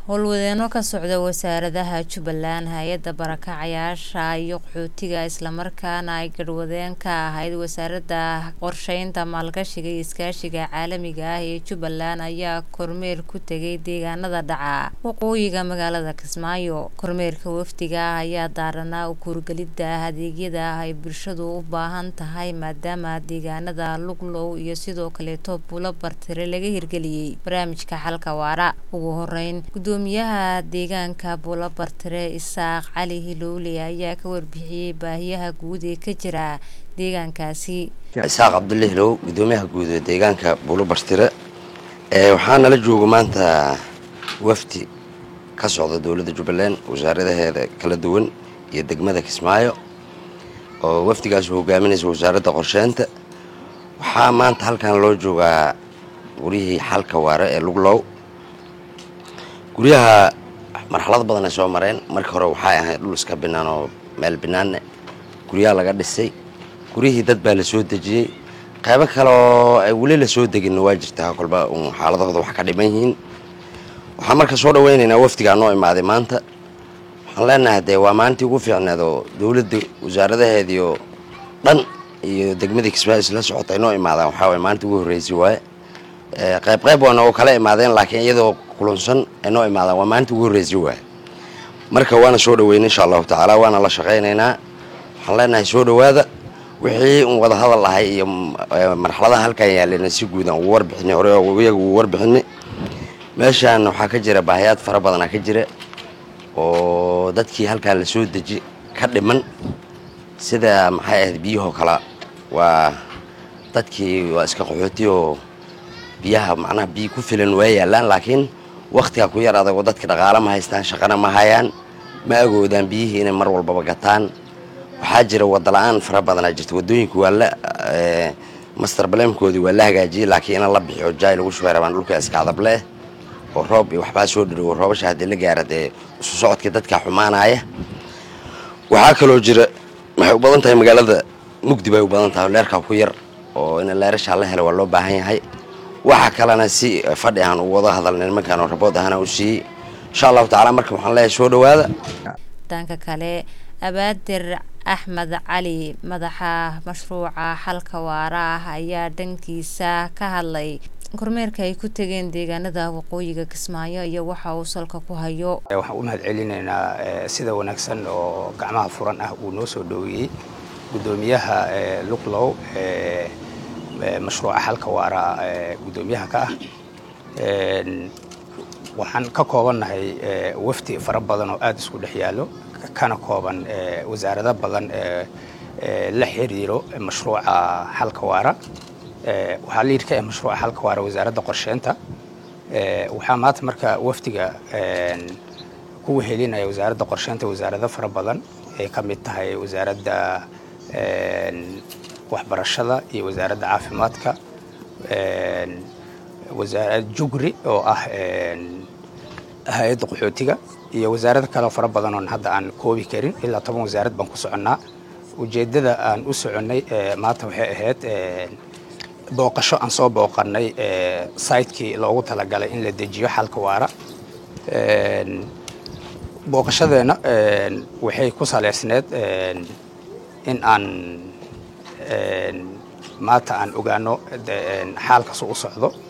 howlwadeeno ka socda wasaaradaha jubbaland hay-adda barakacayaasha iyo qaxootiga islamarkaana ay garhwadeen ka ahayd wasaaradda qorsheynta maalgashiga iyo iskaashiga caalamiga ah ee jubbaland ayaa kormeer ku tegay deegaanada dhaca waqooyiga magaalada kismaayo kormeerka wafdiga ah ayaa daaranaa u kuurgelidda adeegyada ay bulshadu u baahan tahay maadaama deegaanada luglow iyo sidoo kaleeto buulo bartire laga hirgeliyey barnaamijka xalka waara ugu horeyn gudoomiyaha deegaanka buulo bartire isaaq cali hilowle ayaa ka warbixiyey baahiyaha guud ee ka jira deegaankaasi isaaq cabdulle hilow gudoomiyaha guud ee deegaanka buulo bartire waxaa nala jooga maanta wafdi ka socda dowladda jubbaland wasaaradaheeda kala duwan iyo degmada kismaayo oo wafdigaas hogaaminaysa wasaaradda qorsheynta waxaa maanta halkan loo joogaa guryihii xalka waare ee luglow guryaha marxalado badan ay soo mareen markii hore waxay ahayd dhul iska binaan oo meel binaanne guryaha laga dhisay guryihii dad baa la soo dejiyey qaybo kale oo ay weli la soo deginna waa jirtaa kolba un xaaladahooda wax ka dhiman yihiin waxaan marka soo dhaweynaynaa wafdigaa noo imaaday maanta waxaan leenahay dee waa maalintii ugu fiicneed oo dowladda wasaaradaheediio dhan iyo degmadii kismaayo isla socota ay noo imaadaan waxaa waye maalintii ugu horreysay waaye qayb qayb waana oo kala imaadeen laakiin iyadoo kulunsan ay noo imaadaan waa maalintii ugu horreysay waaye marka waana soo dhaweynay insha allahu tacaala waana la shaqaynaynaa waxaan leenahay soo dhawaada wixii un wada hadal ahay iyo marxaladaha halkan yaalena si guudan ugu warbixinay hore iyaga ugu warbixinay meeshaan waxaa ka jira baahiyaad fara badanaa ka jira oo dadkii halkan la soo deji ka dhiman sida maxay ahayd biyahoo kale waa dadkii waa iska qaxooti oo biyaha macnaha biyo ku filan waa yaalaan laakiin wakhtiga ku yar adagoo dadka dhaqaale ma haystaan shaqana ma hayaan ma agoodaan biyihii inay mar walbaba gataan waxaa jira wadala-aan fara badanaa jirta wadooyinku waa la master baleemkoodii waa la hagaajiyey laakiin ina la bixiyo jaay lagu shubay rabaan dhulka iska adableh oo roob iyo waxbaa soo dhirigo roobasha haddii la gaara dee isu socodkii dadka xumaanaya waxaa kaloo jira waxay u badan tahay magaalada mugdi bay u badan tahay leerkaa ku yar oo in leerashaa la helo waa loo baahan yahay waxa kalena si fadhi aan u wada hadalnay nimankaan oo rabood ahana u siiyey insha allahu tacala marka waxaan leeyahay soo dhawaada danka kale abaadir axmed cali madaxa mashruuca xalka waara ah ayaa dhankiisa ka hadlay kormeerka ay ku tegeen deegaanada waqooyiga kismaayo iyo waxa uu salka ku hayo waxaan u mahad celinaynaa sida wanaagsan oo gacmaha furan ah uu noo soo dhoweeyey gudoomiyaha luglow mashruuca xalka waara gudoomiyaha ka ah waxaan ka koobannahay wafdi fara badan oo aada isku dhex yaallo kana kooban wasaarado badan la xiriiro mashruuca xalka waara waxaa liid ka ah mashruuca xalka waara wasaaradda qorsheynta waxaa maanta marka wafdiga ku wehelinaya wasaaradda qorsheynta wasaarado fara badan ay ka mid tahay wasaaradda waxbarashada iyo wasaaradda caafimaadka wasaarad jugri oo ah hay-adda qaxootiga iyo wasaarado kale fara badan oon hadda aan koobi karin ilaa toban wasaarad baan ku soconnaa ujeeddada aan u soconnay maanta waxay ahayd booqasho aan soo booqannay saytkii loogu talagalay in la dejiyo xalka waara booqashadeenna waxay ku saleysneed in aan maanta aan ogaano xaalkasu u socdo